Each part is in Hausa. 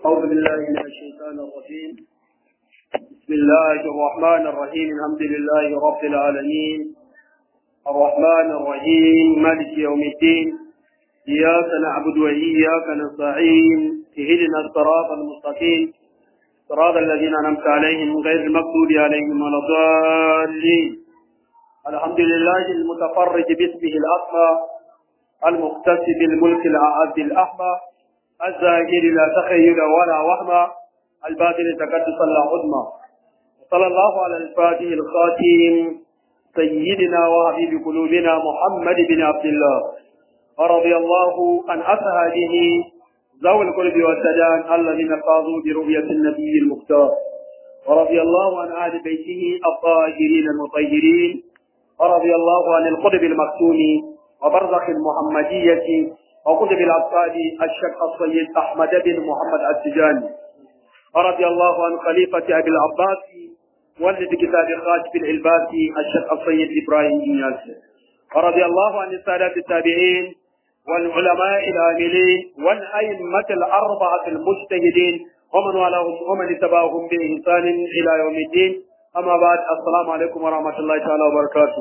أعوذ بالله من الشيطان الرجيم بسم الله الرحمن الرحيم الحمد لله رب العالمين الرحمن الرحيم مالك يوم الدين إياك نعبد وإياك نستعين اهدنا الصراط المستقيم صراط الذين أنعمت عليهم غير المغضوب عليهم ولا الضالين الحمد لله المتفرج باسمه الأصفى المختص بالملك الأعز الأحمى الزاهر لا تخيل ولا وهمة الباطل تقدس لا عظمى صلى الله على الفاتح الخاتم سيدنا وحبيب قلوبنا محمد بن عبد الله ورضي الله عن أصحابه ذوي القلب والسجان الذين فاضوا برؤية النبي المختار ورضي الله عن أهل بيته الطاهرين المطهرين ورضي الله عن القطب المكتوم وبرزخ المحمدية وقطب الأبطال الشيخ السيد أحمد بن محمد السجاني ورضي الله عن خليفة أبي العباس والد كتاب خاتم العلباس الشيخ السيد إبراهيم إنياس ورضي الله عن السادة التابعين والعلماء العاملين والأئمة الأربعة المجتهدين ومن والاهم ومن اتبعهم بإحسان إلى يوم الدين أما بعد السلام عليكم ورحمة الله تعالى وبركاته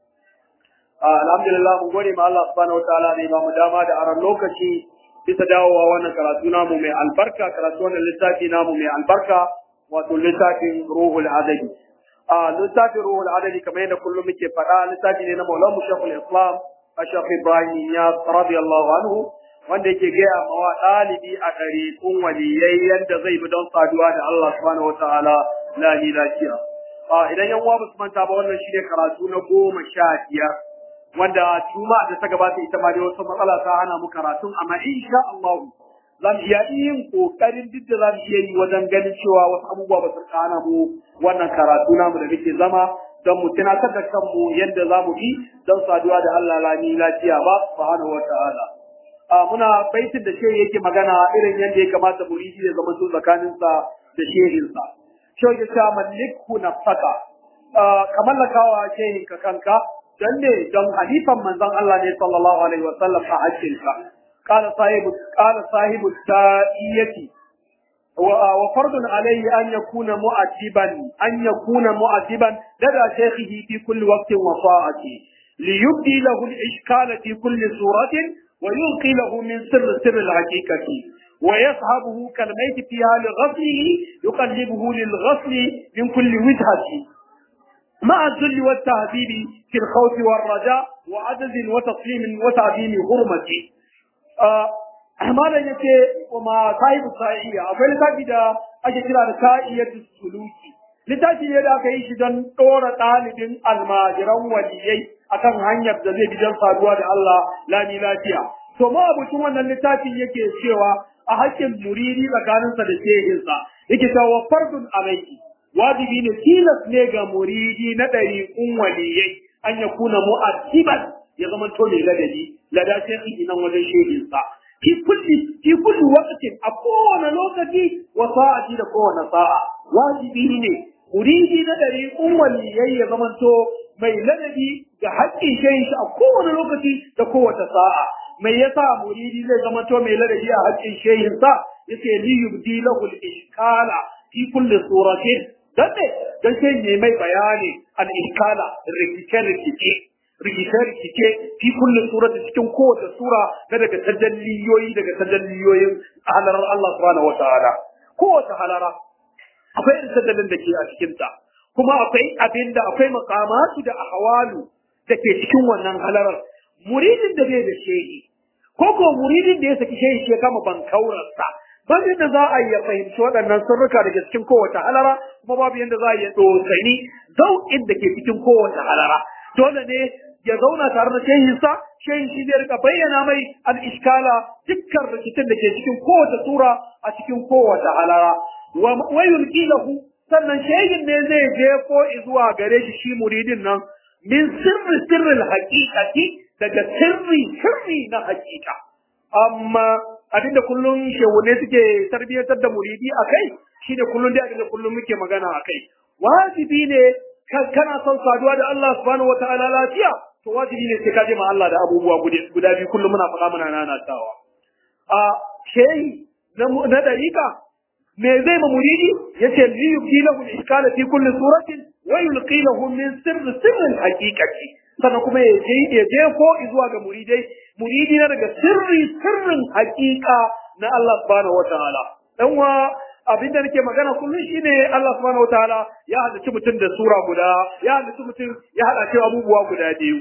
alhamdulillah mun gode ma Allah subhanahu wataala ne ba mu dama da aran lokaci bisa dawowa wannan karatu namu mai albarka karatu wannan littafi namu mai albarka wato littafin ruhul adadi a littafin ruhul adadi kamar yadda kullum muke faɗa littafi ne na Maulana Sheikhul Islam Sheikh Ibrahim ya radiyallahu anhu wanda yake gaya mawa ɗalibi a ɗari kun waliyai yadda zai bi don saduwa da Allah subhanahu wataala la lafiya idan yan uwa ba su manta ba wannan shine karatu na goma sha biyar wanda juma'a da ta gabata ita ma dai wasu matsala ta hana mu karatun amma insha Allah zan iya yin kokarin duk da zan iya yi wajen ganin cewa wasu abubuwa ba su hana mu wannan karatu namu da muke zama don mu tunatar da kanmu yadda za mu bi don saduwa da Allah lani lafiya ba subhanahu wata'ala a muna baitin da shehi yake magana irin yadda ya kamata muridi ya zama su tsakaninsa da shehinsa shehi ya ce mallikhu nafsaka ka mallakawa shehinka kanka dan ne don halifan manzon Allah ne sallallahu alaihi wa sallam a hakkinka qala sahibu qala sahibu ta'iyati wa wa fardun alayhi an yakuna mu'atiban an yakuna mu'atiban lada shaykhihi fi kulli waqtin wa sa'ati liyubdi lahu al-ishkala fi kulli suratin wa yulqi lahu min sirr sirr al-haqiqati ويصحبه كالميت في حال غسله يقلبه للغسل من كل وجهة مع الذل والتهذيب في الخوف والرجاء وعدد وتصليم وتعظيم حرمته malam yace kuma sahibu sa'iya akwai littafi da ake kira da sa'iyatu suluki littafi ne da aka yi shi don ɗora ɗalibin almajiran waliyai akan hanyar da zai bi don saduwa da Allah lami lafiya to ma abucin wannan littafin yake cewa a hakkin muridi tsakaninsa da shehinsa yake cewa fardun alaiki wajibi ne tilas ne ga muridi na ɗariƙun waliyai an ya kuna mu'addiban ya zama to mai ladabi lada sai nan wajen shehinsa fi kulli fi kulli waqtin a kowane lokaci wa sa'ati da kowane sa'a wajibi ne muridi na ɗariƙun waliyai ya zama to mai ladabi ga haƙƙin shehin shi a kowane lokaci da kowace sa'a mai yasa muridi zai zama to mai ladabi a haƙƙin shehinsa yace li yubdi lahu al-ishkala fi kulli suratin dan ne dan sai ne mai bayani al-iskala rikice-rikice rikice-rikice fi kullum surat cikin kowace sura na daga tajalliyoyi daga tajalliyoyin halarar Allah subhanahu wa ta'ala kowace halara akwai irin tajallin da ke a cikinta kuma akwai abin da akwai makamatu da ahwalu da ke cikin wannan halarar muridin da bai da shehi ko ko muridin da ya saki shehi shi ya kama bankaurarsa babu yadda za a yi fahimci waɗannan sirrika daga cikin kowace halara kuma babu yadda za a yi dosani zauƙin da ke cikin kowace halara dole ne ya zauna tare da shehinsa shehin shi zai rika bayyana mai al-iskala dukkan rikicin da ke cikin kowace sura a cikin kowace halara wa yulqi lahu sannan shehin ne zai jefo zuwa gare shi shi muridin nan min sirri sirril haqiqati daga sirri sirri na haqiqa amma abinda kullum shehune suke tarbiyyantar da muridi a kai shi ne kullum dai abinda kullum muke magana a kai wajibi ne kana son saduwa da Allah subhanahu wa ta'ala lafiya to wajibi ne sai ka je ma Allah da abubuwa guda biyu kullum muna faɗa muna nanatawa a shehi na dariƙa me zai ma muridi yace li yubdi lahu al-iskala fi kulli suratin wa yulqi lahu min sirri sirrin haqiqati sannan kuma ya je ya je ko zuwa ga muridai muridi na daga sirri sirrin haqiqa na Allah subhanahu wataala dan wa abin da nake magana kullum shine Allah subhanahu wataala ya halicci mutum da sura guda ya halicci mutum ya hada shi abubuwa guda biyu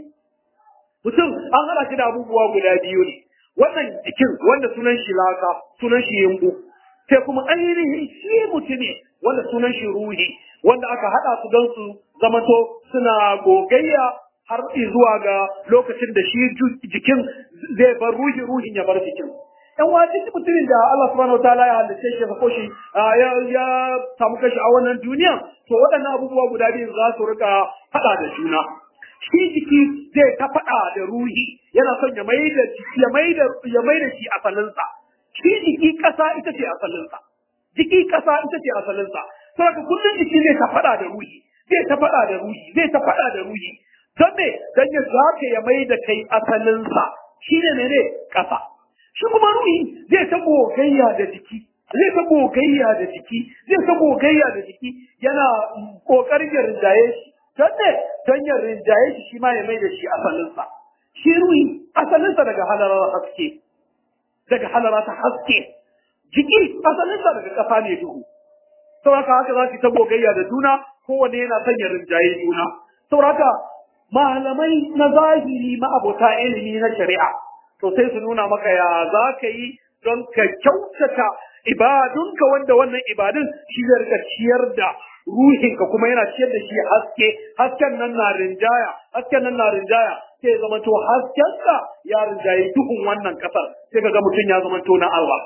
mutum an hada shi da abubuwa guda biyu ne wannan jikin wanda sunan shi laka sunan shi yimbu sai kuma ainihin shi mutune wanda sunan shi ruhi wanda aka hada su don su zamato suna gogayya har zuwa ga lokacin da shi jikin zai bar ruhi ruhin ya bar jikin yan wajen mutumin da Allah subhanahu wa ta'ala ya halitta shi ko shi ya ya samu kashi a wannan duniya to waɗannan abubuwa guda biyu za su rika faɗa da juna shi jiki zai ta faɗa da ruhi yana son ya mai da ya mai da ya mai da shi asalinsa shi jiki ƙasa ita ce asalinsa jiki ƙasa ita ce asalinsa saboda kullum jiki zai ta faɗa da ruhi zai ta faɗa da ruhi zai ta faɗa da ruhi don me don ya zaka ya mai da kai asalinsa shi ne ne ƙasa shi kuma ruhi zai ta gogayya da jiki zai ta gogayya da jiki zai ta gogayya da jiki yana kokarin ya rinjaye shi don ne don ya rinjaye shi shi ma ya mai da shi asalinsa shi ruhi asalinsa daga halarar haske daga halara ta haske jiki asalinsa daga kafa ne duhu sauraka haka za su ta gogayya da juna kowane yana son ya rinjaye juna sauraka malamai na zahiri ma'abota ilimi na shari'a to sai su nuna maka ya za ka yi don ka kyautata ibadunka wanda wannan ibadun shi zai rika ciyar da ruhinka kuma yana ciyar da shi haske hasken nan na rinjaya hasken nan na rinjaya sai zama to haskenka ya rinjaye duhun wannan kasar sai ka ga mutum ya zama to na Allah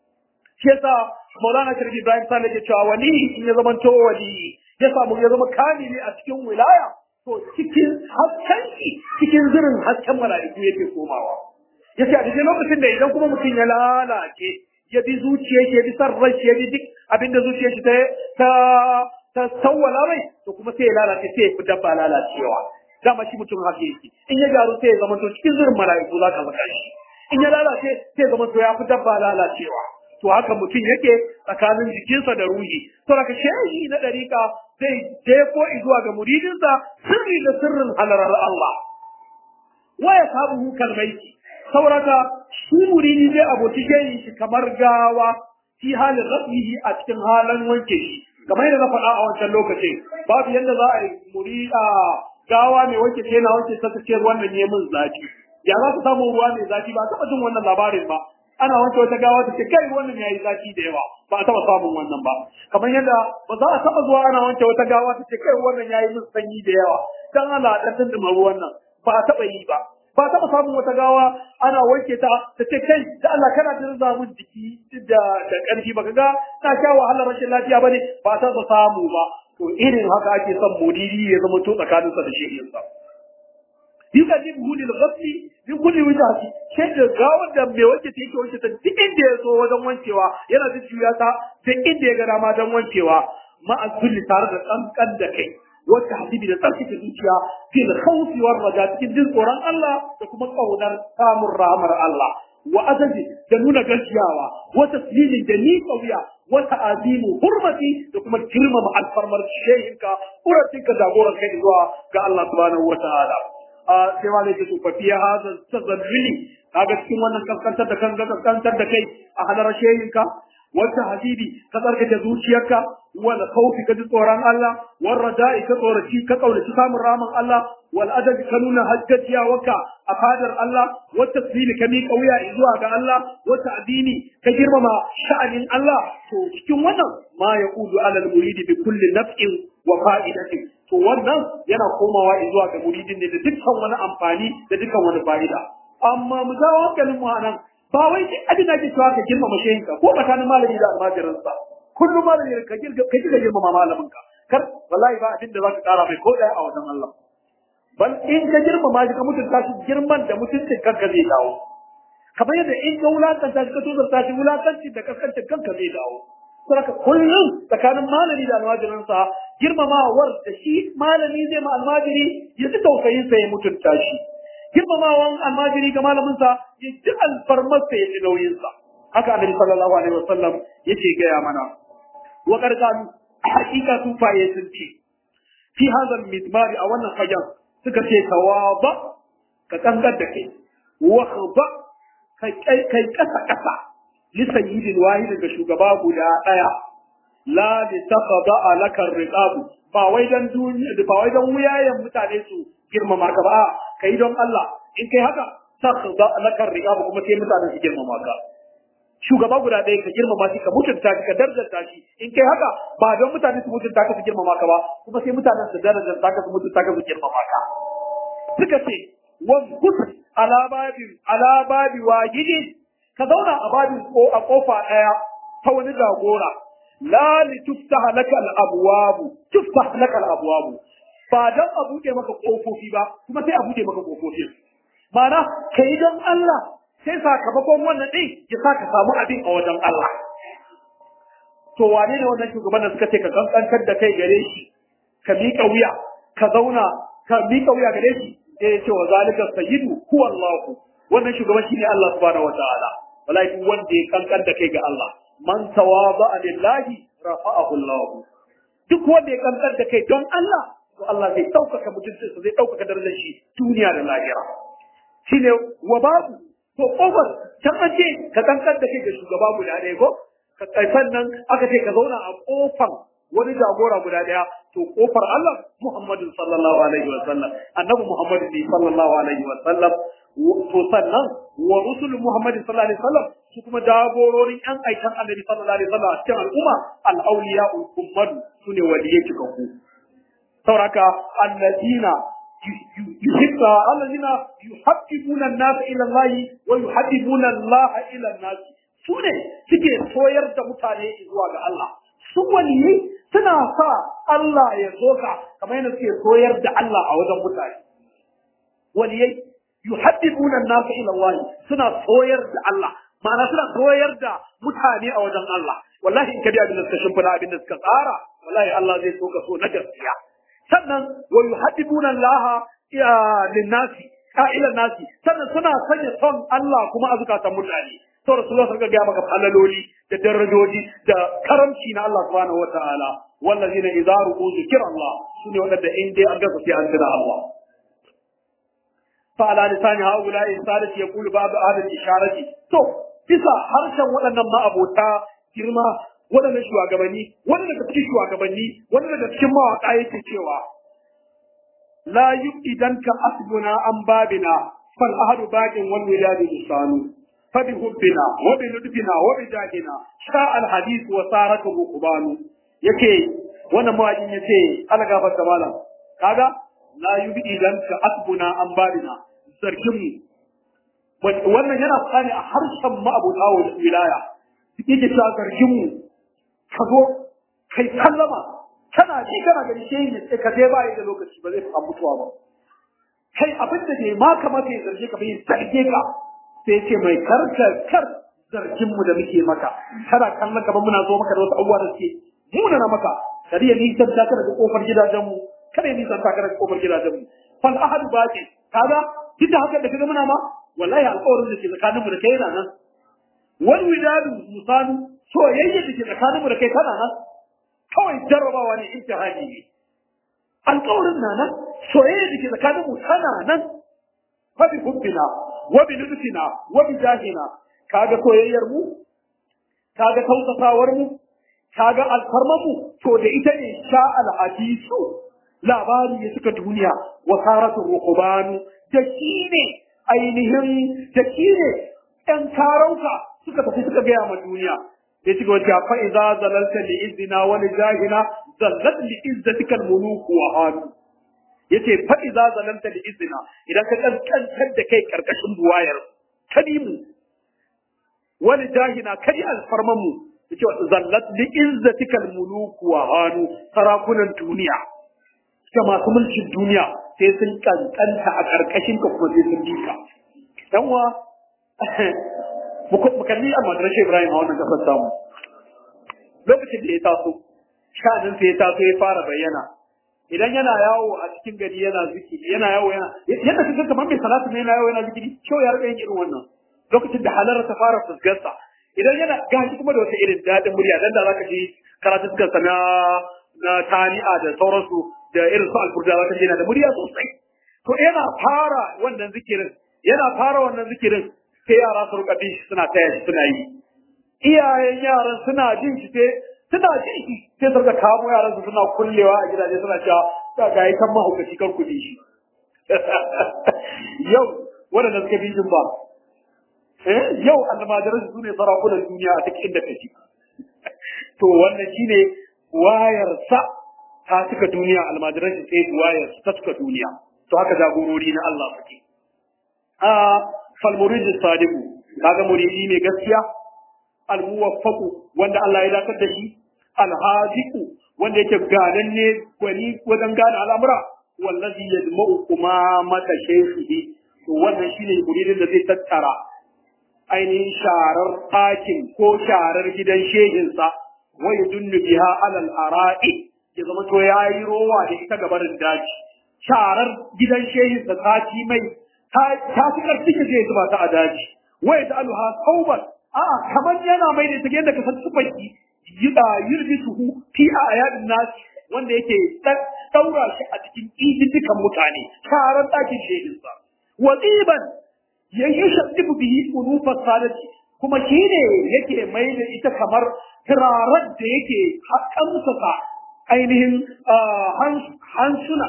shi yasa Maulana Shirki Ibrahim Sale ke cewa wali in ya zama to wali ya samu ya zama kamili a cikin wilaya to cikin hasken cikin zirin hasken mala'iku yake komawa yace a cikin lokacin da idan kuma mutum ya lalace ya bi zuciyar shi ya bi san rai ya bi duk abinda zuciyar shi ta ta ta sawwala mai to kuma sai ya lalace sai ya fi dabba lalacewa dama shi mutum haka yake in ya garu sai ya zama to cikin zirin mala'iku za ka saka shi in ya lalace sai ya zama to ya fi dabba lalacewa to haka mutum yake tsakanin jikinsa da ruhi to daga shehi na dariƙa zai jefo zuwa ga muridinsa sirri da sirrin halarar Allah wa ya sabu kalmaiki sauraka shi muridi zai aboki shehin shi kamar gawa fi halin rafihi a cikin halin wanke shi kamar yadda na faɗa a wancan lokacin babu yadda za a yi murida gawa mai wanke shi yana wanke ta ce ruwan nan ne min zafi ya za ka samu ruwa mai zafi ba taɓa jin wannan labarin ba ana wanke wata gawa ta ce kai wannan yayi zafi da yawa ba a taɓa samun wannan ba kamar yadda ba za a taɓa zuwa ana wanke wata gawa ta ce kai wannan yayi min sanyi da yawa dan Allah dan dindima ruwan nan ba a taɓa yi ba ba taɓa samun wata gawa ana wanke ta ta ce kai da Allah kana da zamun jiki da da ƙarfi baka ga ta sha wahalar rashin lafiya bane ba ta ba samu ba to irin haka ake son mudiri ya zama to tsakaninsa da shehinsa yukadim hulil ghasli min kulli wajhi sai da gawar da mai wanke ta yake wanke ta duk inda ya so wajen wankewa yana da juya ta duk inda ya ga dama don wankewa ma azulli tare da kankan da kai wata hadibi da tsarkake zuciya fil khawfi war raja cikin jin tsoron Allah da kuma kaunar samun rahmar Allah wa azaji da nuna gaskiyawa wa taslimin da ni kauya wa ta'azimu hurmati da kuma girmama alfarmar shehinka uratinka jagoran kai zuwa ga Allah subhanahu wa ta'ala sai ma ne su fafiya hada tazalluli kaga cikin wannan kaskantar da kan kaskantar da kai a hadarar shehinka wata habibi ka tsarkake zuciyarka wal khawfi ka ji tsoron Allah wal raja'i ka tsoraci ka kaunaci samun ramin Allah wal adabi ka nuna hajjajiyawarka a fadar Allah wa taslimi ka miƙa wuya zuwa ga Allah wa ta'dini ka girmama sha'anin Allah to cikin wannan ma yaqudu alal muridi bi kulli naf'in wa fa'idatin to wannan yana komawa zuwa ga muridin ne da dukkan wani amfani da dukkan wani fa'ida amma mu jawo hankalin mu anan ba wai duk abin da ake cewa ka girmama shehinka ko tsakanin malami da almajiransa kullum malami ka girga ka girga girmama malamin ka kar wallahi ba abin da za ka kara mai ko daya a wajen Allah bal in ka girmama shi ka mutunta shi girman da mutuncin kanka zai dawo kamar yadda in ka wulakanta shi ka tozarta shi wulakanci da kaskancin kanka zai dawo saboda kullum tsakanin malami da almajiransa girmamawar da shi malami zai ma almajiri ya ji tausayinsa ya mutunta shi girmamawan almajiri ga malaminsa ya ji alfarmarsa ya ji nauyinsa haka annabi sallallahu alaihi wasallam yake gaya mana wa qarqalu hakika su faye sun ce fi hadha mizmari a wannan fajan suka ce tawaba ka kangar da kai wa khaba kai kai kasa kasa li sayyidin wahid ga shugaba guda daya la li taqada alaka riqab ba wai dan duniya ba wai dan wuyayen mutane su girmama ka ba kai don Allah in kai haka taqada alaka riqab kuma sai mutane su girmama ka shugaba guda ɗaya ka girmama shi ka mutunta shi ka darajarta shi in kai haka ba don mutane su mutunta ka su girmama ka ba kuma sai mutanen su darajarta ka su mutunta ka su girmama ka suka ce wazkus ala babi ala babi wajidi ka zauna a babin ko a kofa ɗaya ta wani jagora la li tuftaha laka al abwab tuftah laka al abwab ba dan a buɗe maka kofofi ba kuma sai a buɗe maka kofofi ma'ana kai don Allah sai sakamakon wannan ɗin ya sa ka samu abin a wajen Allah. To wane ne wannan shugaban da suka ce ka kankantar da kai gare shi, ka miƙa wuya, ka zauna, ka miƙa wuya gare shi, da ya ce wa zalika sayyidu huwa Allah. Wannan shugaban shine Allah subhanahu wataala. Wallahi duk wanda ya kankan da kai ga Allah, man tawaba lillahi rafa'ahu Allah. Duk wanda ya kankan da kai don Allah, to Allah zai ɗaukaka mutuncinsa, zai ɗaukaka darajar shi duniya da lahira. Shine wa babu to kofar can an ce ka kankan da kai ga shugaba guda ɗaya ko ka sannan aka ce ka zauna a kofar wani jagora guda ɗaya to kofar Allah Muhammadu sallallahu alaihi wa sallam annabi Muhammadu ne sallallahu alaihi wa sallam to sannan wa rusul Muhammadu sallallahu alaihi wa sallam su kuma jagororin yan aikan annabi sallallahu alaihi wa sallam a cikin al'umma al-awliya ummadu sune waliyai cikakku sauraka alladina يحب الذين يحببون الناس الى الله ويحببون الله الى الناس sune suke soyar da mutane zuwa ga Allah su waliyai suna sa Allah ya soka kamar yadda suke soyar da Allah a wajen mutane waliyai yuhabbibuna an-nas ila Allah suna soyar da Allah ma'ana suna soyar da mutane a wajen Allah wallahi in ka bi abin da suka shimfida abin da suka tsara wallahi Allah zai soka so na gaskiya sannan wa yuhaddibuna Allah linnasi ila nasi sannan suna sanya son Allah kuma a zukatan mutane to Rasulullah sun ga maka falaloli da darajoji da karamci na Allah subhanahu wataala wallazina idza ru'u zikra Allah sune wadanda in dai an gasa sai an tuna Allah fa ala lisani haula insanati yaqulu ba'd ahli isharati to bisa harshen waɗannan ma'abota girma waɗannan shugabanni wani daga cikin shugabanni wani daga cikin mawaƙa yake cewa la idan ka asbuna an babina fal ahadu baqin wal wiladu lisanu fa bi hubbina wa bi ludbina wa bi jahina sha al hadith wa saraka buqbanu yake wannan mawaƙin yace ala gafar da malam kaga la idan ka asbuna an babina sarkin mu wannan yana tsani a harshen ma'abuta wilaya yake cewa sarkin mu ka zo kai kallama kana ji kana gani shi ne ka je ba da lokaci ba zai samu mutuwa ba kai abin da bai ma kamata ya zarge ka bai zarge ka sai ce mai karka kar zargin mu da muke maka kana kallon ka muna zo maka da wasu abubuwa da suke muna na maka kada ya nisan ta ka daga kofar gidajen mu kada ya nisan ta ka daga kofar gidajen mu fal ahadu baqi kaga duk da haka da kaga muna ma wallahi alƙawarin da ke tsakaninmu da kai yana nan wal widadu musanu soyayya da ke tsakaninmu da kai tana nan kawai jarrabawa ne imtihani ne alƙawarin na nan soyayya da ke tsakaninmu tana nan fa bi hubbina wa bi lutfina wa bi jahina kaga soyayyar mu kaga tausasawar mu kaga alfarmar mu to da ita ne sha al hadisu labari ya suka duniya wa saratu ruqbanu da shi ne ainihin da shi ne ƴan karauka suka tafi suka gaya ma duniya ya ci gaba fa idza zalalta li izzina wa li jahina zallat li izzatika al muluk wa hadu yace fa idza zalalta li izzina idan ka kankantar da kai karkashin buwayar kadimu wa li jahina kadi al farmamu yace zallat li izzatika al muluk wa hadu sarakunan duniya da masu mulkin duniya sai sun kankanta a karkashin ka kuma sai sun bika dan wa mu kalli a madrasar Ibrahim a wannan kasar samu lokacin da ya taso sha'anin sai ya taso ya fara bayyana idan yana yawo a cikin gari yana zikiri yana yawo yana yadda kaga kamar mai salatu ne yana yawo yana zikiri kyau ya rika yin irin wannan lokacin da halar ta fara fuskarsa idan yana gashi kuma da wata irin daɗin murya dan da zaka ji karatukan sa na na tani'a da sauransu da irin su alburda zaka ji yana da murya sosai to yana fara wannan zikirin yana fara wannan zikirin sai yara su rika bin shi suna taya shi suna yi iyayen yaran suna jin shi sai suna jin shi sai su rika kamo yaran su suna kullewa a gidaje suna cewa ta ga yi kan mahaukaci kan kuɗi shi yau waɗanda suka bi jin ba yau almajiran su ne sarakunan duniya a duk inda kake to wannan shine wayar sa ta cika duniya almajiran shi sai wayar ta cika duniya to haka jagorori na Allah suke a fal murid sadiqu kaga muridi mai gaskiya al muwaffaqu wanda Allah ya dakar da shi al hadiqu wanda yake gananne gwani wajen gane al'amura wallazi yadma'u kuma mata shaykhihi to wannan shine muridin da zai tattara ainihin sharar ɗakin ko sharar gidan shehinsa wa yudunnu biha alal ara'i ya zama to yayi rowa da ita gabarin daji sharar gidan shehinsa ta ci mai ta fi ƙarfi ka zai zuba ta a daji wa ya ta'aluha sauban a kamar yana mai da ita yadda ka san tufaki yurjisuhu fi ayadin nasi wanda yake daura shi a cikin ididdikan mutane sharar ɗakin shehinsa wa tsiban ya yi shaddifu bihi unufar sadati kuma shi ne yake mai da ita kamar turarar da yake haƙamsasa ainihin hansuna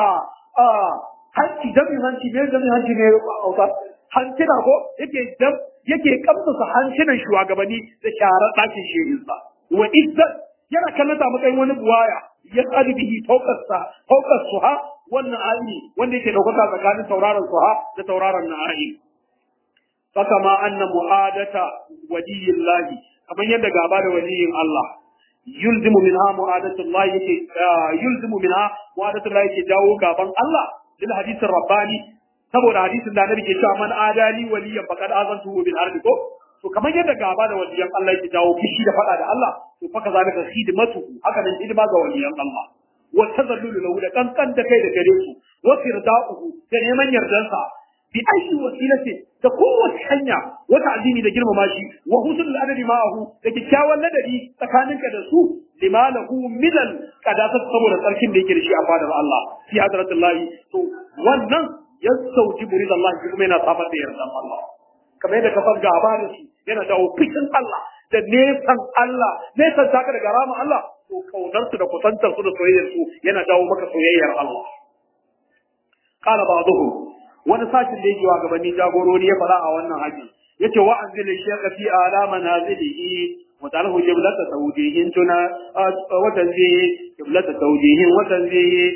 hanci damin hanci ne damin hanci ne auta hancina ko yake dam yake kamsasa hancinan shugabanni da sharar ɗakin shehinsa wa izzat yana kallon ta matsayin wani buwaya ya tsari bihi faukarsa faukar suha wannan ayi wanda yake ɗaukaka tsakanin tauraron suha da tauraron na'ayi fakama anna mu'adata waliyillahi kamar yadda gaba da waliyin Allah yulzimu minha mu'adatullahi yake yulzimu minha mu'adatullahi yake jawo gaban Allah lil hadisin rabbani saboda hadisin da annabi ke cewa man adali waliyan faqad azantu bil harbi ko to kamar yadda gaba da waliyan Allah yake jawo fushi da fada da Allah to fa kazalika khidmatu haka nan hidima ga waliyan Allah wa tazallulu lahu da kankan da kai da gare su wa firdauhu da neman yardansa bi ayi wasilati da kowace hanya wata addini da girmama shi wa husnul adabi ma'ahu da kyakkyawan ladabi tsakaninka da su limalahu minal qadasa saboda tsarkin da yake da shi a fadar Allah fi hadratullahi to wannan yastauji buridallahi kuma yana samar da yardan Allah kamar yadda ka san gaba da su yana da ofishin Allah da nesan Allah nesan taka daga rama Allah to kaunar su da kusantar su da soyayyar su yana dawo maka soyayyar Allah qala ba'dhum wani sashin da yake wa gabanin jagorori ya fara a wannan haji yace wa anzil shaykha fi ala manazilihi wa ta'alahu qiblata tawjihin tuna wa tanzihi qiblata tawjihin wa tanzihi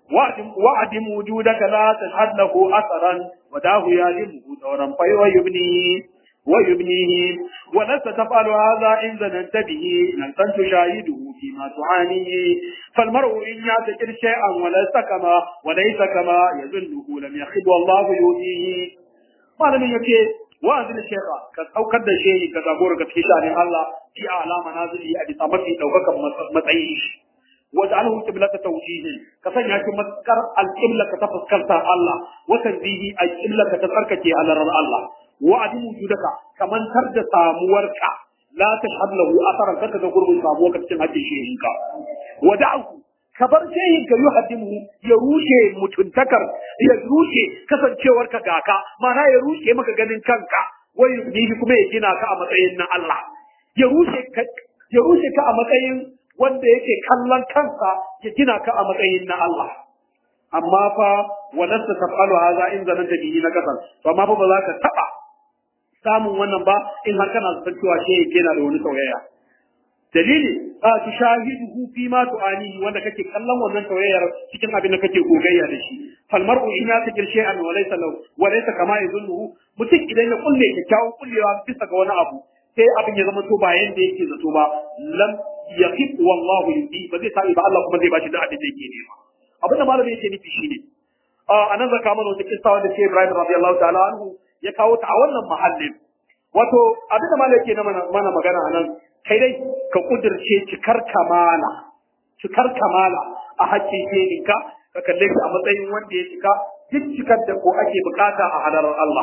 wa'dim wujudaka la tashhad lahu atharan wa dahu yalimu dawran fa yubni ويبنيه ولست تفعل هذا إن ظننت به لن تشاهده فيما تعانيه فالمرء إن يعتقد شيئا وليس كما وليس كما يظنه لم يخب والله يؤتيه ما لم يكي وأنزل الشيخ أو كد شيء كتابور كتشان الله في أعلى منازله أبي صمتي توقك متعيش واجعله قبلة توجيه كسن يكي مذكر القبلة كتفسكرتا الله وتنزيه القبلة كتفركتي على الله wa'adin wujudaka kaman tar da samuwarka la tashhad lahu asaran kaka ga gurbin samuwarka cikin hakkin shehinka wada'u ka bar shehinka yuhaddimu ya rushe mutuntakar ya rushe kasancewarka gaka mana ya rushe maka ganin kanka wai yubnihi kuma ya gina ka a matsayin na Allah ya rushe ka ya rushe ka a matsayin wanda yake kallon kansa ya gina ka a matsayin na Allah amma fa walasta taf'alu hadha in zananta bihi na kasan to amma fa ba za ka taba samun wannan ba in har kana san cewa shi yake yana da wani sauyaya dalili a tu shahidu fi ma tu'ani wanda kake kallon wannan sauyayyar cikin abin da kake gogayya da shi fal mar'u in ya takir shay'an wa laysa lahu wa laysa kama yadhunnu mutum idan ya kulle kyakkyawan kullewa bisa ga wani abu sai abin ya zama to ba yanda yake zato ba lam yaqib wallahu yudi ba zai sa'i ba Allah kuma zai bashi da abin da yake nema abin da malami yake nufi shine a nan zaka mana wata kissa wanda ke Ibrahim radiyallahu ta'ala anhu ya kawo ta a wannan mahallin wato abin da malai yake mana magana a nan kai dai ka kudirce cikar kamala cikar kamala a hakkin shehinka ka kalle shi a matsayin wanda ya cika duk cikar da ko ake bukata a hadarar Allah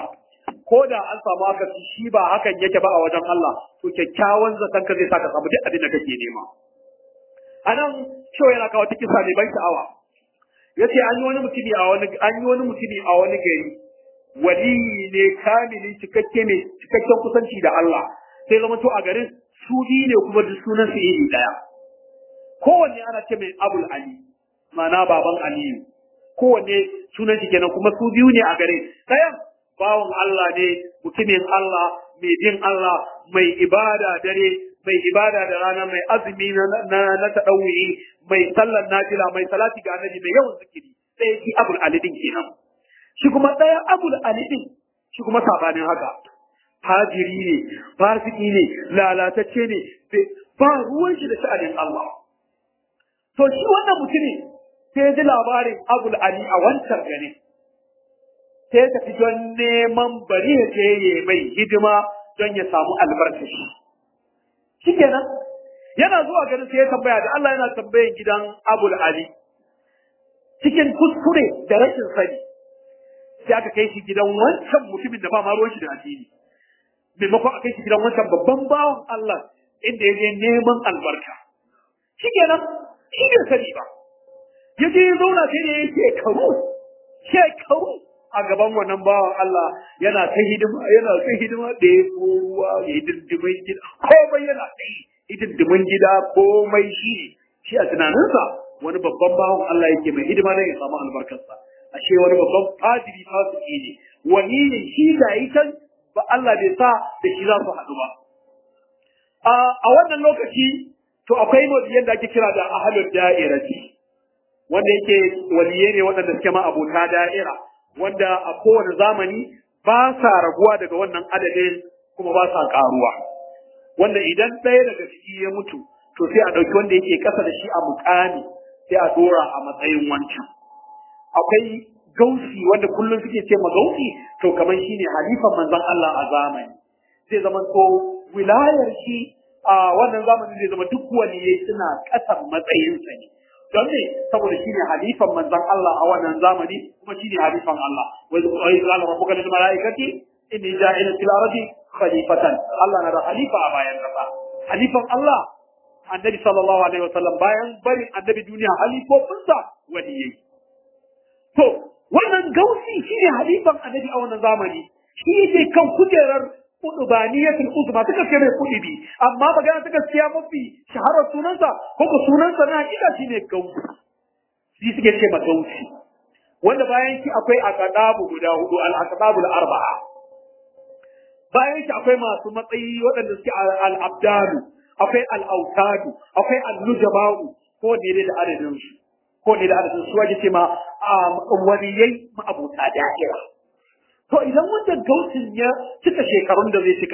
ko da an samu haka shi ba hakan yake ba a wajen Allah to kyakkyawan zaton ka zai saka samu duk abin da kake nema a nan cewa yana kawo kisa mai ban sha'awa ya ce an yi wani mutumi a wani an yi wani mutumi a wani gari wali ne kamilin cikakke mai cikakken kusanci da Allah sai zama to a garin su biyu ne kuma duk sunan su iri daya kowanne ana ce mai abul ali ma'ana baban aliyu kowanne sunan shi kenan kuma su biyu ne a gare ɗayan bawan Allah ne mutumin Allah mai bin Allah mai ibada dare mai ibada da rana mai azumi na na, na tadawwi mai sallar nafila mai salati ga annabi mai yawan zikiri sai shi abul ali din kenan shi kuma ɗaya abul ali din shi kuma sabanin haka fajiri ne fasiki ne lalatacce ne ba ruwan shi da sha'anin Allah to shi wannan mutumin sai ji labarin abul ali a wancan gari sai ta fi don neman bari ya je ya mai hidima don ya samu albarkashi shi kenan yana zuwa garin sai ya tambaya da Allah yana tambayan gidan abul ali cikin kuskure da rashin sani sai aka kai shi gidan wancan mutumin da ba ma ruwan shi da addini maimakon a kai shi gidan wancan babban bawan Allah inda ya je neman albarka shi kenan shi bai sani ba ya je ya zauna sai da ya shekaru shekaru a gaban wannan bawan Allah yana ta hidima yana ta hidima da ya ruwa ya hidindimin gida komai yana ta yi hidindimin gida komai shi ne shi a tunaninsa wani babban bawan Allah yake mai hidima don ya samu albarkarsa ashe wani babban fadiri fasiki ne wani ne shi ga yi can ba Allah bai sa da shi za su haɗu ba a wannan lokaci to akwai waliyan da ake kira da ahlul da'irati wanda yake waliye ne waɗanda suke ma abota da'ira wanda a kowane zamani ba sa raguwa daga wannan adadin kuma ba sa karuwa wanda idan ɗaya daga ciki ya mutu to sai a ɗauki wanda yake ƙasa da shi a mukami sai a dora a matsayin wancan akwai gausi wanda kullum suke ce ma gausi to kamar shine halifan manzon Allah a zamani zai zama to wilayar shi a wannan zamanin zai zama duk waliyai suna ƙasan matsayinsa ne don ne saboda shi ne halifan manzon Allah a wannan zamani kuma shi ne halifan Allah wai wai qala rabbuka lil malaikati inni ja'ilun fil ardi khalifatan Allah na da halifa a bayan kasa halifan Allah annabi sallallahu alaihi wasallam bayan barin annabi duniya halifofinsa waliyai to wannan gausi shi ne halifan annabi a wannan zamani shi yake kan kujerar kudubaniyatul uzma ta kace mai kudubi amma magana ta gaskiya mafi shaharar sunansa ko ko sunansa na hakika shine gausi shi suke ce gausi wanda bayan shi akwai aqdabu guda hudu al aqdabul arba'a bayan shi akwai masu matsayi waɗanda suke al abdalu akwai al autadu akwai al nujaba'u ko ne da adadin su ko ne da adadin su waje ce ma waliyai ma abota da'ira To idan wanda gausin ya cika shekarun da zai cika,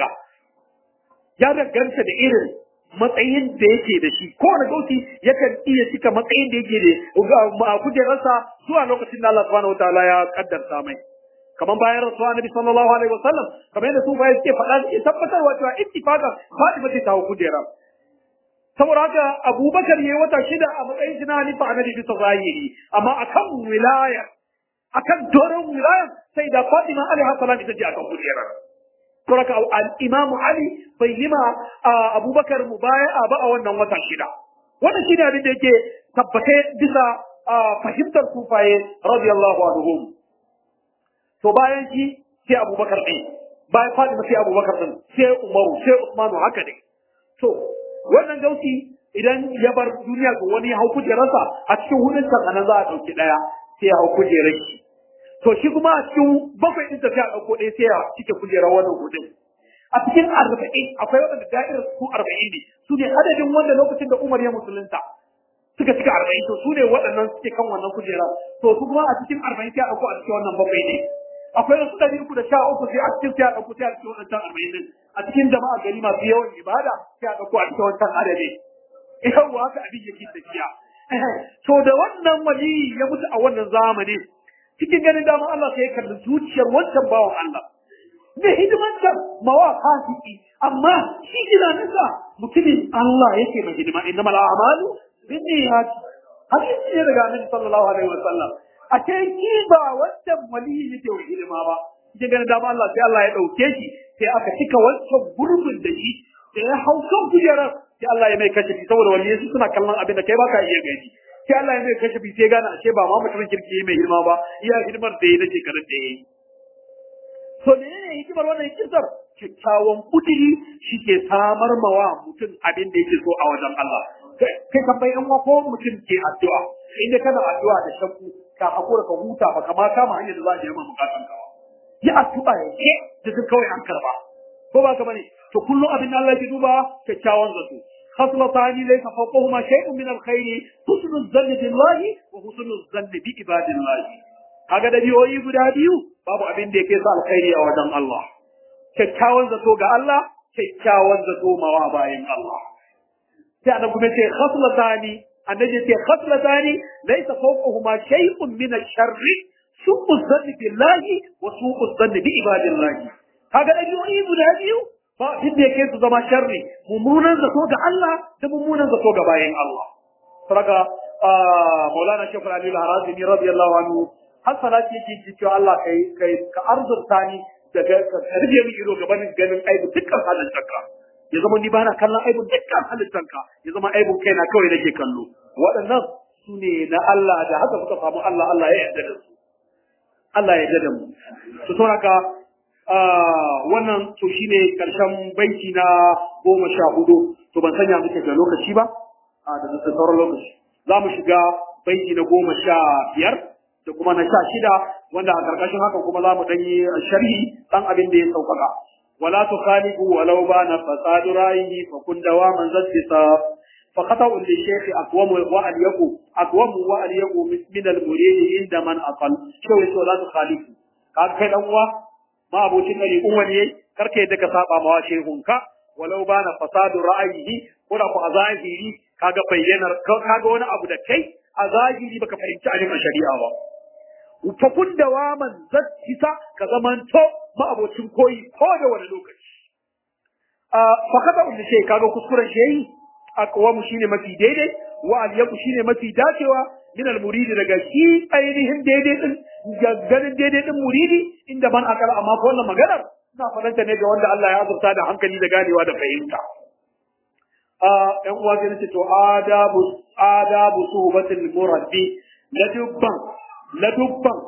ya danganta da irin matsayin da yake da shi. Kowane gausi yakan iya cika matsayin da yake da a kujerarsa zuwa lokacin da Allah subhanahu wataala ya kaddarta mai. Kamar bayan rasuwa Nabi sallallahu alaihi wasallam, kamar yadda su bayan suke faɗa suke tabbatarwa cewa ittifaqan Fatima ce ta hau kujera. Saboda haka Abubakar ya yi wata shida a matsayin shi na halifa annabi bisa zahiri, amma akan wilaya akan doron wilayar sai da Fatima alaiha salam ita ce akan kujerar. Saboda al-Imam Ali bai yi ma Abubakar mubaya'a ba a wannan wata shida. Wannan shine abin da yake tabbate bisa fahimtar sufaye radiyallahu anhum. To bayan shi sai Abubakar ɗin, bayan Fatima sai Abubakar ɗin, sai Umaru, sai Usmanu haka ne. To wannan gausi idan ya bar duniya ga wani hau kujerarsa a cikin hudun kan za a ɗauki ɗaya sai ya hau kujerar shi. To shi kuma a cikin bakwai ɗin tafiya ɗauko ɗaya sai ya cike kujerar wannan hudun. A cikin arba'in akwai waɗanda da'irar su arba'in ne su ne adadin wanda lokacin da Umar ya musulunta suka cika arba'in to su ne waɗannan suke kan wannan kujera to su kuma a cikin arba'in sai a ɗauko a cikin wannan bakwai ne. Akwai wasu ɗari uku da sha uku sai a cikin sai a ɗauko sai a cikin waɗancan arba'in ɗin. A cikin jama'a gari masu yawan ibada sai a ɗauko a cikin wancan adadin. Yawwa haka abin yake tafiya. To da wannan wali ya mutu a wannan zamani cikin ganin dama Allah sai ya kalli zuciyar wancan bawan Allah. Da hidimanta mawa fasiki amma shi tunaninsa mutumin Allah yake mai hidima inna mal a'malu bin niyyat. Hadisi ne daga Annabi sallallahu alaihi wasallam. A ce ki ba wancan wali yake wa hidima ba. cikin ganin dama Allah sai Allah ya dauke shi sai aka cika wancan gurbin da shi sai ya hau kan kujerar sai Allah ya mai kashe saboda wani su suna kallon abin da kai baka iya gani sai Allah ya mai kashe sai gane ashe ba ma mutumin kirki mai girma ba iya hidimar da ya nake karin da ya yi to menene hikimar wannan kisar kyakkyawan kudiri shi ke samar mawa mutum abin da yake so a wajen Allah kai kan bai yan ko mutum ke addu'a inda kana addu'a da shakku ka hakura ka huta ba kama kama hanyar da za a je ma bukatun ka yi addu'a ya ke da duk kawai an karba ko ba ka bane to kullum abin da Allah ya duba kyakkyawan zato خصلتان ليس فوقهما شيء من الخير حسن الظن بالله وحسن الظن بعباد الله kaga da biyoyi guda biyu babu abin da yake sa alkhairi a wajen Allah kyakkyawan zato ga Allah kyakkyawan zato mawa bayan Allah sai annabi kuma ce khaslatani annabi ce khaslatani laysa fawqahuma shay'un min ash-sharri su'u dhanni billahi wa su'u dhanni bi ibadillahi kaga da biyoyi guda biyu ba abin da yake su zama sharri mummunan zato ga Allah da mummunan zato ga bayan Allah saka Maulana Sheikh Ali Al-Harazimi radiyallahu anhu har salati yake cewa Allah kai kai ka arzurta ni daga ka rige min ido gaban ganin aibu dukkan halittarka ya zama ni bana kallon aibu dukkan halittarka ya zama aibu kaina kawai nake kallo waɗannan su ne na Allah da haka suka samu Allah Allah ya yarda da su Allah ya yarda da mu to saboda wannan to shine karshen baiti na goma sha hudu to ban sanya muke da lokaci ba a da sauran lokaci za mu shiga baiti na goma sha biyar da kuma na sha shida wanda a karkashin haka kuma za mu ɗan yi sharhi ɗan abin da ya sauƙaƙa wala tu khaliqu walau bana fasadu ra'ihi fa kun dawaman zaddisa fa khata'u li shaykh aqwam wa al yaqu aqwam wa al yaqu min al murid inda man aqal shawai to la tu khaliqu ka kai dan uwa ma abocin ɗari kun wani yayi karka yadda ka saba mawa shehunka walau ba na fasadu ra'ayihi ko da ku a zahiri kaga bayyanar kaga wani abu da kai a zahiri baka fahimci abin a shari'a ba fa kun dawaman zattisa ka zamanto ma abocin koyi ko da wani lokaci a fa kada wanda shi kaga kuskuren shi aqwamu shine mafi daidai wa al shine mafi dacewa min al muridi daga shi ainihin daidai din ganin daidai din muridi inda ban akala amma ko wannan maganar ina fadanta ne ga wanda Allah ya azurta da hankali da ganewa da fahimta a ɗan uwa sai nace to adabu adabu suhbatil murabbi la dubban la dubban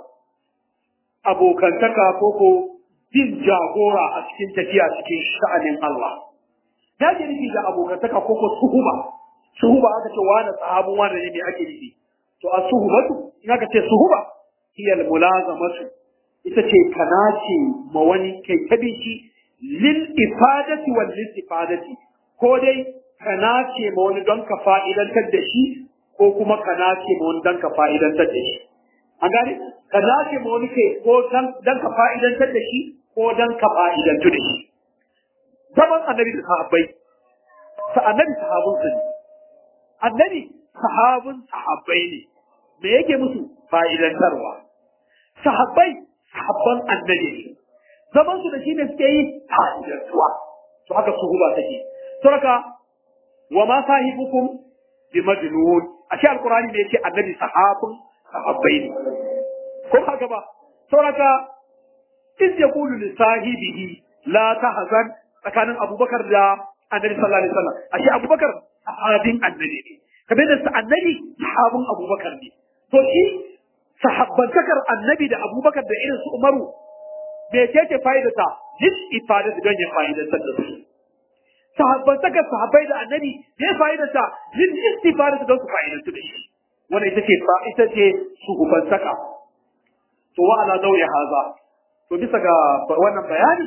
abokantaka ko ko bin jagora a cikin tafiya cikin sha'anin Allah ya ke nufi da abokantaka ko ko suhuba suhuba aka ce wani sahabun wani ne me ake nufi to a suhubatu in aka ce suhuba hiya mulazamatu ita ce kana ce ma wani kai ta shi lil ifadati wal istifadati ko dai kana ce ma wani don ka fa'idantar da shi ko kuma kana ce ma wani don ka fa'idantar da shi an gane kana ce ma wani kai ko don ka fa'idantar da shi ko don ka fa'idantu da shi zaman annabi da sahabbai sa annabi sahabun su ne annabi sahabun sahabbai ne me yake musu fa'idantarwa sahabbai sahabban annabi ne zaman su da shi ne suke yi fa'idantuwa to haka suhuba take to haka wa ma sahibukum bi majnun ashe alqur'ani ne yake annabi sahabun sahabbai ne ko haka ba to haka iz yaqulu li sahibihi la tahzan tsakanin abubakar da annabi sallallahu alaihi wasallam ashe abubakar sahabin annabi ne kamar da sa annabi sahabin abubakar ne to shi sahabbantakar annabi da abubakar da irin su umaru me ce ce fa'idata lil ifada don ya fa'idantar da su sahabbantakar sahabbai da annabi me fa'idata lil istifada don su fa'idantar da shi wannan ita ce ita ce shugabansaka to wa ala dawi haza to bisa ga wannan bayani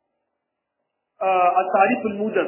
a tarifin mujas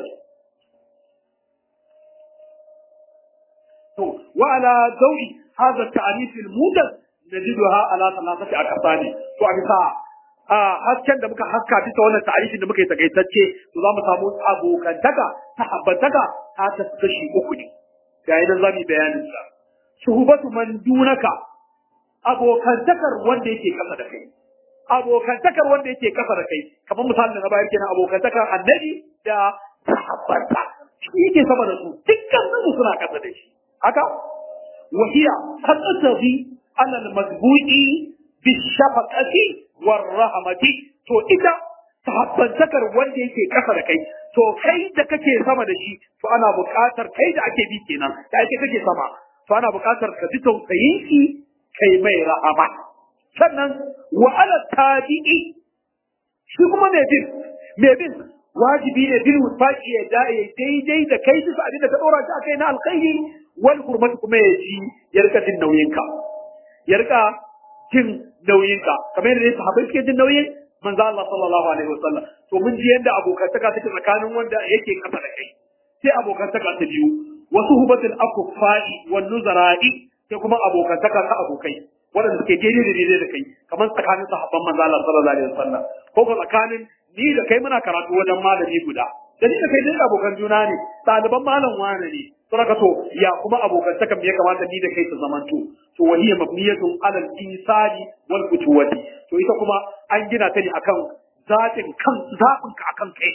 to wa ala dawi hadha ta'rif al-mujas najiduha ala thalathati aqsami to a bisa a hasken da muka haska bisa wannan ta'arifin da muka yi takaitacce to za mu samu abokantaka sahabbantaka ta ta kashi uku ne ga idan za mu yi bayanin sa shuhubatu man dunaka abokantakar wanda yake kasa da kai abokantakar wanda yake kasa da kai kamar misalin da na bayar kenan abokantakar annabi da sahabbanta shi yake sama da su dukkan su suna kasa da shi haka wahiya taqtabi ala al-madbu'i بالشفقة والرحمة to ita sahabbantakar wanda yake kasa da kai to kai da kake sama da shi to ana buƙatar kai da ake bi kenan da ake kake sama to ana buƙatar ka ji tausayin shi kai mai rahama sannan wa ala tabi'i shi kuma mai bin mai bin wajibi ne bin wufaqi ya daidai da kai su abin da ka dora shi akai na alkhairi wal hurmatu kuma ya ji ya rika jin nauyinka ya rika jin nauyinka kamar yadda sahabbai suke jin nauyin manzo Allah sallallahu alaihi wasallam to mun ji yadda abokantaka take tsakanin wanda yake kasa da kai sai abokantaka ta biyu wasu hubatul akufai wan nuzara'i sai kuma abokantaka ta abokai waɗanda suke daidai da daidai da kai kamar tsakanin sahabban manzo Allah sallallahu alaihi wasallam ko ko tsakanin ni da kai muna karatu wajen malami guda da ni da kai dai abokan juna ne ɗaliban malam wane ne saboda to ya kuma abokantaka me ya kamata ni da kai su zamanto to wahiya mabniyatun ala al-insani wal futuwati to ita kuma an gina ta ne akan zatin kan zabin ka akan kai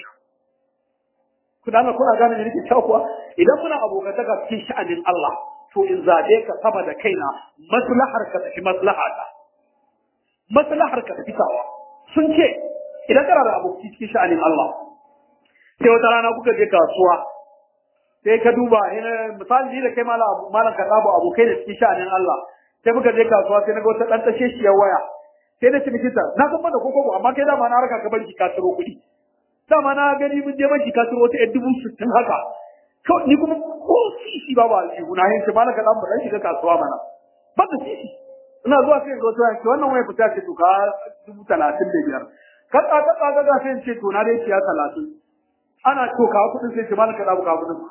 ku dana kuna gane ne nake cewa kuwa idan muna abokantaka cikin sha'anin Allah to in zabe ka sama da kaina maslahar ka tafi maslahata maslahar ka tafi tawa sun ce idan kana da aboki cikin sha'anin Allah sai wata rana kuka je kasuwa sai ka duba ina misali ni da kai malam malam ka sabo abokai da cikin sha'anin Allah sai muka je kasuwa sai na ga wata dan tashe shi ya waya sai na ciniki ta na san da koko amma kai dama na raka ka banki ka tiro kuɗi dama na gani mun je banki ka tiro wata ɗan dubu sittin haka to ni kuma ko sisi babu aljihu na yin ce malam ka dan mu dan shiga kasuwa mana ba da sisi ina zuwa sai ga wata yanki wannan waya fita ce to ka dubu talatin da biyar ka ka ka ka ga sai ce to na dai ciya talatin ana to ka kuɗin sai ce malam ka dawo ka kuɗin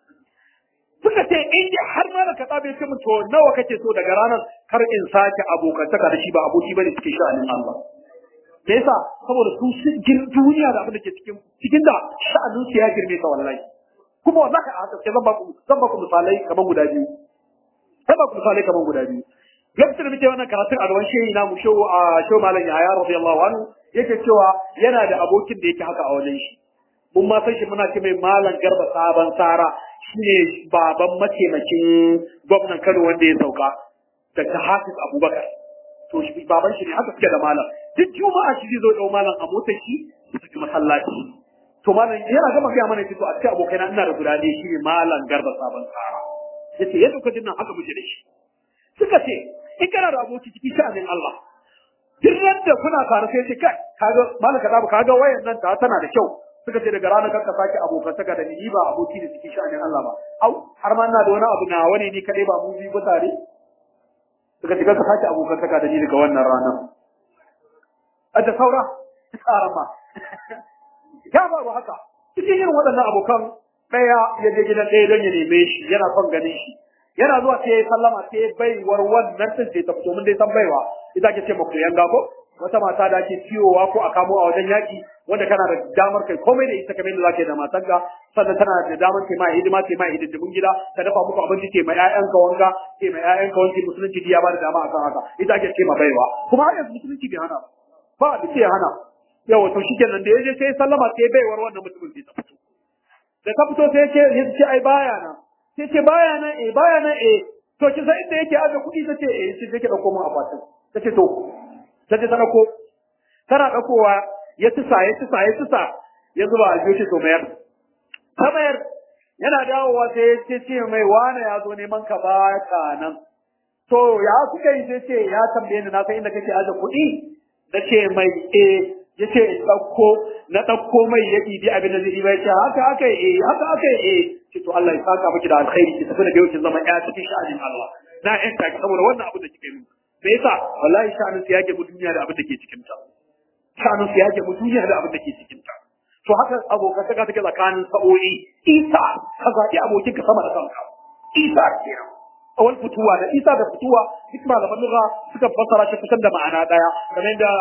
suka ce in dai har malam ka dawo ce to nawa kake so daga ranar kar in sake abokantaka da shi ba aboki bane cikin sha'anin Allah me yasa saboda su sun gir duniya da abin da ke cikin cikin da sha'anin su ya girme ta wallahi kuma wallahi a haka sai zan ba ku zan ba ku misalai kaman guda biyu zan ba ku misalai kaman guda biyu lokacin da muke wannan karatun a gaban shehi na mu shehu a shehu malam Yahaya radiyallahu anhu yake cewa yana da abokin da yake haka a wajen shi mun ma san shi muna ce mai malam garba sabon sara shine baban mataimakin gwamnan Kano wanda ya sauka Dr. Hafiz Abubakar to shi baban shi ne haka suke da malam duk juma'a shi zai zo dau malam a motar shi su tafi masallaci to malam yana gama gaya mana to a cikin abokaina ina da guda ɗaya shine malam garba sabon sara yace yadda kuka jin nan haka muke da shi suka ce in kana da aboki cikin sha'anin Allah duk da kuna tare sai ce kai kaga malaka da kaga wayan nan ta tana da kyau suka ce daga ranar kanka sake abokantaka da ni ba aboki da cikin sha'anin Allah ba au har ma ina da wani abu na wani ni kadai ba mu biyu ba tare suka ce kanka sake abokantaka da ni daga wannan ranar a da saura tsara ma ya ba haka cikin irin waɗannan abokan ɗaya ya je gidan ɗaya don ya neme shi yana son ganin shi yana zuwa sai ya sallama sai baiwar wannan din sai ta fito mun dai san baiwa ita ke ce maku yanga ko wata mata da ake ciyowa ko a kamo a wajen yaki wanda kana da damar kai komai da ita kamar yadda zaka yi da matanka sannan tana da damar kai ma hidima kai ma hidindimin gida ta dafa muku abinci ke mai ƴaƴanka wanka ke mai ƴaƴanka wanki musulunci ya ba da dama akan haka ita ake ce ma baiwa kuma har yanzu musulunci bai hana ba ba da ce hana yawa to shikenan da yaje sai sallama sai baiwar wannan mutumin sai ta fito da ta fito sai ce ya ce ai baya na sai ce baya nan eh baya nan eh to kin san inda yake aje kuɗi tace eh sai take dauko mun akwatin tace to tace ta dauko tana daukowa ya tusa ya tusa ya tusa ya zuba a jiyo to mayar ta mayar yana dawowa sai ya ce ce mai wane ya zo neman ka ba ka nan to ya kuka yi sai ce ya tambaye ni na san inda kake aje kuɗi na ce mai eh ya ce in ɗauko na ɗauko mai ya ɗibi abin da zai ɗiba ya ce haka aka yi eh haka aka yi eh ce to Allah ya saka miki da alkhairi ki tafi da yau ki zama ƴa cikin sha'anin Allah na ƴan taki saboda wannan abin da kika yi me yasa wallahi sha'anin su yake mu duniya da abin da ke cikin ta sha'anin su yake mu duniya da abin da ke cikin ta to haka abokan ka take tsakanin sa'o'i isa ka zaɓi abokin ka sama da kanka isa kenan awal fituwa da isa da fituwa duk malaman lugha suka fassara shi kusan da ma'ana daya kamar da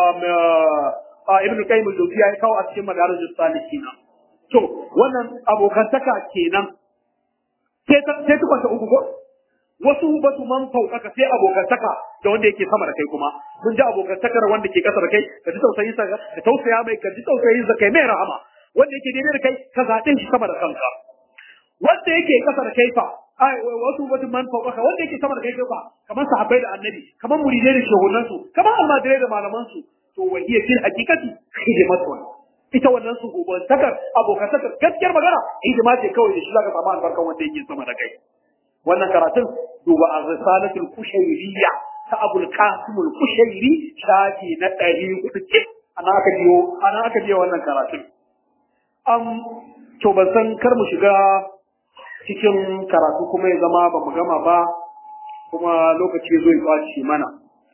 ibn qayyim al-jawziyya ya kawo a cikin madarijus salihin to wannan abokantaka kenan sai ta sai ta kwanta uku ko wasu batu man fauƙaka sai abokantaka da wanda yake sama da kai kuma mun ji abokantakar wanda ke kasa da kai ka ji tausayin sa ka tausaya mai ka ji tausayin sa kai mai rahama wanda yake daidai da kai ka zaɓe shi sama da kanka wanda yake kasa da kai fa ai wasu mutum man fauƙaka wanda yake sama da kai fa kamar sahabbai da annabi kamar muridai da shehunan su kamar almajirai da malaman su to wa hiya fil haqiqati khidmatun ita wannan su gobantakar abokantakar gaskiyar magana hidima ce kawai da shi zaka samu albarkan wanda yake sama da kai wannan karatun duba ar-risalatul kushayriyya ta Abul Qasim al-Kushayri shafi na 400 cik ana aka biyo ana aka biyo wannan karatun am to ban san kar mu shiga cikin karatu kuma ya zama ba mu gama ba kuma lokaci zo ya kwace mana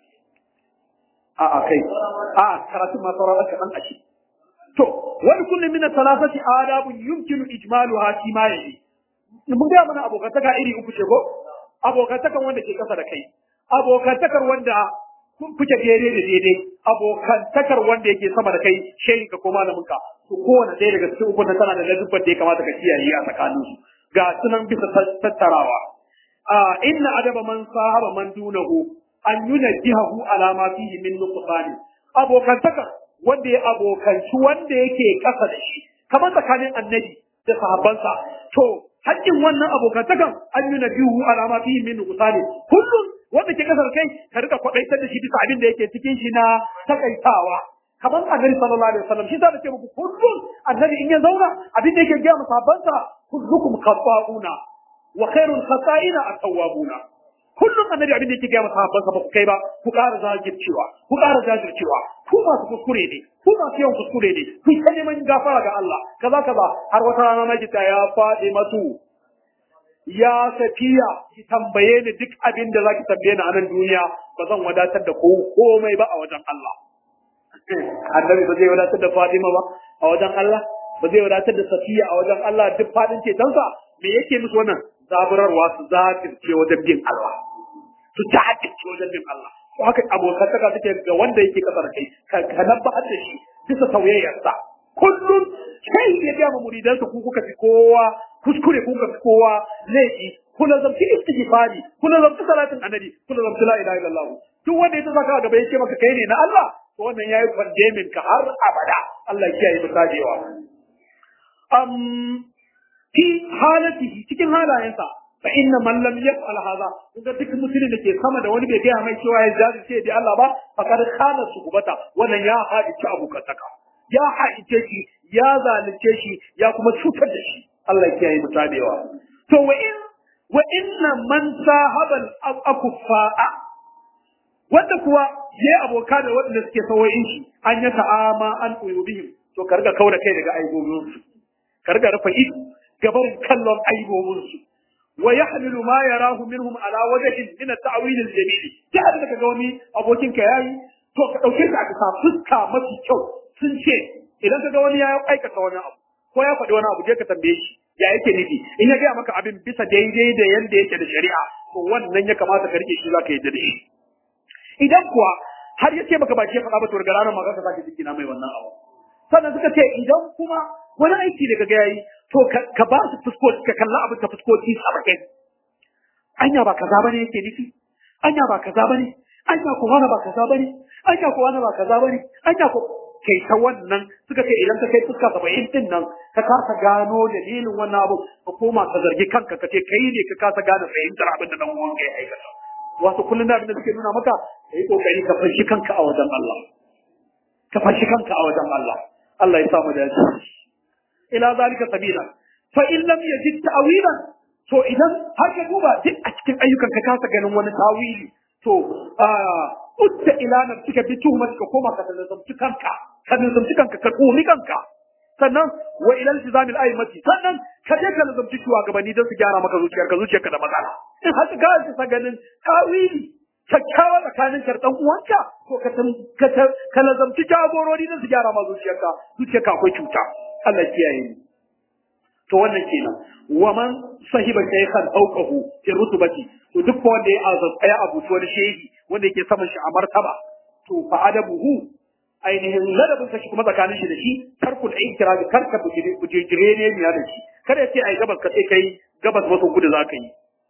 a a kai a karatu ma sauran aka dan ashi to wani kullu min thalathati adabun yumkinu ijmaluha fi ma yayi mun ga mana abokantaka iri uku ce ko abokantakan wanda ke kasa da kai abokantakar wanda kuke daidai da daidai abokantakar wanda yake sama da kai shehin ka ko malamin ka to kowane ɗaya daga cikin ukun tana da ladubban da ya kamata ka kiyaye a tsakanin su ga sunan bisa tattarawa a inna adaba man sahaba man dunahu an yunajjihahu ala ma fihi min nuqsani abokantakar wanda ya abokanci wanda yake kasa da shi kamar tsakanin annabi da sahabbansa to haƙƙin wannan abokantakan an yunajjihu ala ma fihi min nuqsani kullum wanda ke kasar kai ka rika kwadaitar da shi bisa abin da yake cikin shi na takaitawa kamar annabi sallallahu alaihi wasallam shi da ce muku kullum annabi in ya zauna abin da yake ga musabansa kullukum khata'una wa khairul khata'ina at-tawwabuna kullum annabi abin da yake ga musabansa ba ku kai ba ku ƙara zagircewa ku ƙara jajircewa ku masu kuskure ne ku masu yawan kuskure ne ku ta neman gafara ga Allah kaza kaza har wata rana na kita ya faɗi masu ya safiya ki tambaye ni duk abin da zaki tambaye ni a nan duniya ba zan wadatar da komai ba a wajen Allah annabi ba zai wadatar da Fatima ba a wajen Allah ba zai wadatar da Safiya a wajen Allah duk fadin cetonsa me yake musu wannan zaburarwa su zafirce wajen bin Allah su jahilce wajen bin Allah to haka abokantaka take ga wanda yake kasar kai ka nabba'ar da shi bisa sauyayyarsa kullum kai ya ga muridansa ku kuka fi kowa kuskure ku kuka fi kowa laifi kuna zamci istighfari kuna zamci salatin annabi kuna zamci la ilaha illallah duk wanda ya saka gaba yake maka kai ne na Allah to wannan yayi condemning ka har abada Allah ya kiyaye mutajewa um fi halatihi cikin halayensa fa inna man lam yaf'al hadha inda duk mutumin da ke sama da wani bai gaya mai cewa ya jajirce da Allah ba fakar khana su gubata wannan ya haɗi ci abokantaka ya haɗice shi ya zalunce shi ya kuma cutar da shi Allah ya kiyaye mutanewa to wa in wa inna man sahabal akuffa'a wanda kuwa yayi aboka da waɗanda suke sawoyin shi an ya ta'ama an uyubihim to ka riga kaura kai daga aibobin su ka riga rufe ido gaban kallon aibobin su wa yahmilu ma yarahu minhum ala wajhin min at-ta'wil al-jamil ta da kaga wani abokin ka yayi to ka dauke shi a bisa fuska mafi kyau sun ce idan kaga wani ya aikata wani abu ko ya faɗi wani abu je ka tambaye shi ya yake nufi in ya gaya maka abin bisa daidai da yanda yake da shari'a to wannan ya kamata ka rike shi zaka yadda da shi idan kuwa har ya ce maka ba shi ya faɗa ba to daga ranar ma ka sake jiki na mai wannan abu sannan suka ce idan kuma wani aiki da kaga yayi to ka ba su fuskoki ka kalla abin ta fuskoki saba'in anya ba kaza bane yake nufi anya ba kaza bane anya ko wani ba kaza bane anya ko wani ba kaza bane anya ko kai ta wannan suka ce idan ka kai fuska saba'in din nan ka kasa gano dalilin wannan abu ka koma ka zargi kanka ka ce kai ne ka kasa gane fahimtar abin da dan uwan ka ya aikata wato kullum da abin da suke nuna maka kai kokari ka fashi kanka a wajen Allah ka fashi kanka a wajen Allah Allah ya samu da ila zalika sabila fa in lam yajid ta'wilan to idan har ka duba duk a cikin ayyukan ka kasa ganin wani tawili to utta ila nafsika bi tuhmatika koma ka nazamci kanka ka nazamci kanka ka komi kanka sannan wa ila iltizamil aimati sannan ka je ka nazamci shugabanni don su gyara maka zuciyarka zuciyarka da matsala in har ka ga ganin tawili kyakkyawa tsakanin karɗan uwanka ko ka lazamci jagorori don su gyara ma zuciyarka zuciyarka akwai cuta Allah kiyaye ni to wannan kenan wa man sahiba shaykhan fawqahu fi rutubati to duk wanda ya azab ya abuci wani shehi wanda yake saman shi a martaba to fa adabuhu ainihin ladabin shi kuma tsakanin shi da shi tarkul inkira ga karka bujire ne ne da shi kada ya ce ai gabas ka sai kai gabas maso kudu za ka yi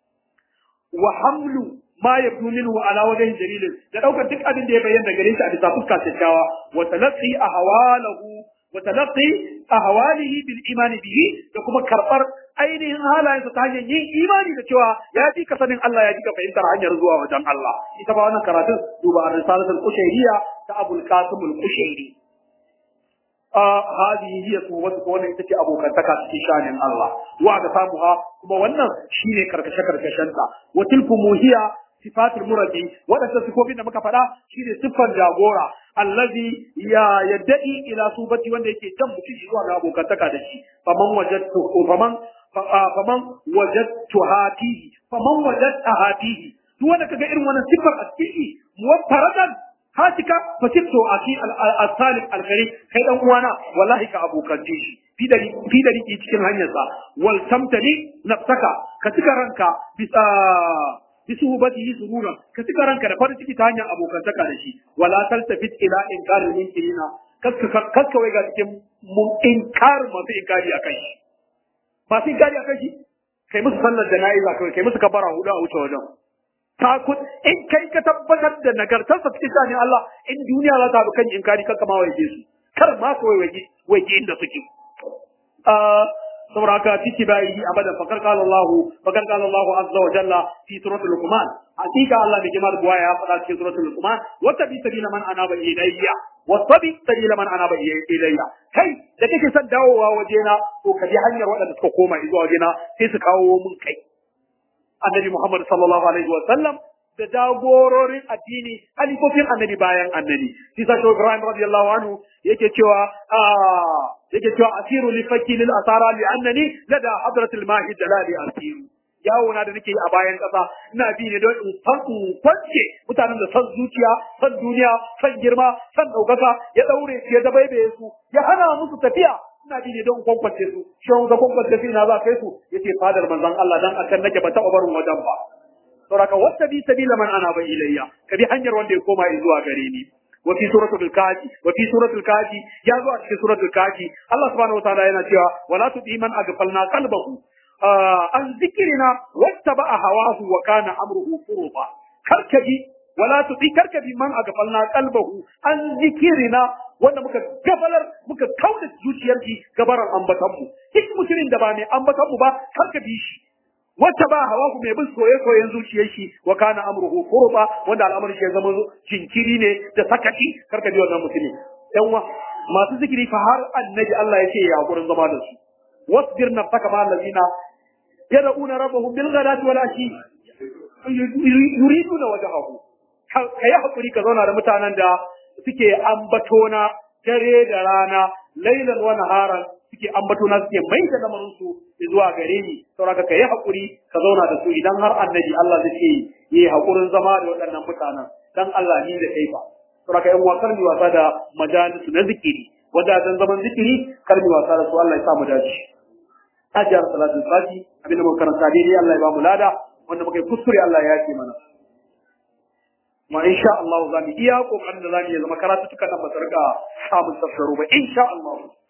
wa hamlu ma yabnu minhu ala wajhi dalilin da daukar duk abin da ya bayyana gare shi a bisa fuska kyakkyawa wa talaqi ahwalahu wa talaqqi ahwalihi bil imani bihi da kuma karbar ainihin halayensa ta hanyar yin imani da cewa ya fi ka sanin Allah ya fi ka fahimtar hanyar zuwa wajen Allah ita ba wannan karatun duba ar-risalatul qushayriyya ta Abul Qasim al-Qushayri هذه هي صوبتك wannan ita ce abokantaka cikin shanin Allah wa ga samuha kuma wannan shine karkashe karkashenta wa tilku muhiya sifatul murabbi wadanda sifofin da muka faɗa shine siffar jagora allazi ya yaddai ila subati wanda yake jan mutum zuwa ga abokantaka da shi faman wajadtu faman faman wajadtu hatihi faman wajadta hatihi duk wanda kaga irin wannan siffar a cikin muwaffaradan hatika fasibto aki al-salib al-gharib kai dan uwana wallahi ka abokance shi fi da fi da riki cikin hanyarsa wal tamtali nafsaka ka tuka ranka bisa bisu bati surura ka tuka ranka da farin ciki ta hanyar abokantaka da shi wala taltafit ila inkar munkirina kaska kaska wai ga cikin mun inkar masu inkari akan shi masu inkari akan shi kai musu sallar jana'iza kai kai musu kabara hudu a wuce wajen takut in kai ka tabbatar da nagartarsa cikin shani Allah in duniya za ta bi kan inkari kan kama waje su kar ma su waje waje inda suke saboda haka ciki bayi abadan fakar qala Allah fakar qala Allah azza wa jalla fi suratul luqman hakika Allah bi jamal buwa ya faɗa cikin suratul luqman wa tabi sabila man anaba ilayya wa tabi sabila man anaba ilayya kai da kake son dawowa wajena to ka bi hanyar waɗanda suka koma zuwa wajena sai su kawo mun kai annabi Muhammad sallallahu alaihi wa sallam da jagororin addini halifofin annabi bayan annabi shi sa shugaba Ibrahim radiyallahu anhu yake cewa yake cewa asiru li fakki lil asara li annani lada hadratil mahi dalali asiru yawo na da nake yi a bayan kasa ina bi ne don in san in kwance mutanen da san zuciya san duniya san girma san daukaka ya daure su ya dabaibaye su ya hana musu tafiya ina bi ne don kwankwace su shi wanda kwankwace su ina za kai su yace fadar manzon Allah dan akan nake ba taɓa barin wajen ba saboda wata bi sabila man ana ba ilayya ka bi hanyar wanda ya koma zuwa gare ni wa fi suratul kafi wa fi suratul kafi ya zo a cikin suratul kafi Allah subhanahu wa ta'ala yana cewa wala tudi man aghfalna qalbahu an zikrina wattaba hawahu wa kana amruhu furuba karkaji wala tudi karkaji man aghfalna qalbahu an zikrina wanda muka gabalar muka kauda zuciyar shi gabaran ambatan mu duk mutumin da ba mai ambatan mu ba karka bi shi wata ba hawa ku mai bin soye soyen zuciyar shi wa kana amruhu qurba wanda al'amarin shi ya zama jinkiri ne da sakati karka bi wannan mutumin yan wa masu zikiri fa har annabi Allah ya ce ya hakurin zama da su wasbir nafsaka ma allazina yad'una rabbahum bil ghadati wal ashi yuriduna wajhahu kai hakuri ka zauna da mutanen da suke ambatona dare da rana lailan wa naharan suke ambatona suke mai da lamarin su zuwa gare ni saboda ka yi hakuri ka zauna da su idan har annabi Allah zai ce yi hakurin zama da waɗannan mutanen dan Allah ni da kai ba saboda yan wakar mi wasa da majalisu na zikiri wajajen zaman zikiri kar mi wasa da su Allah ya sa mu dace ajiyar salatul fati abinda muka karanta daidai Allah ya ba mu lada wanda muka yi kuskure Allah ya yafe mana ma insha Allah za mu iya kokarin da za mu yi zama karatu tukan nan ba su rika samun tafsaro ba insha Allah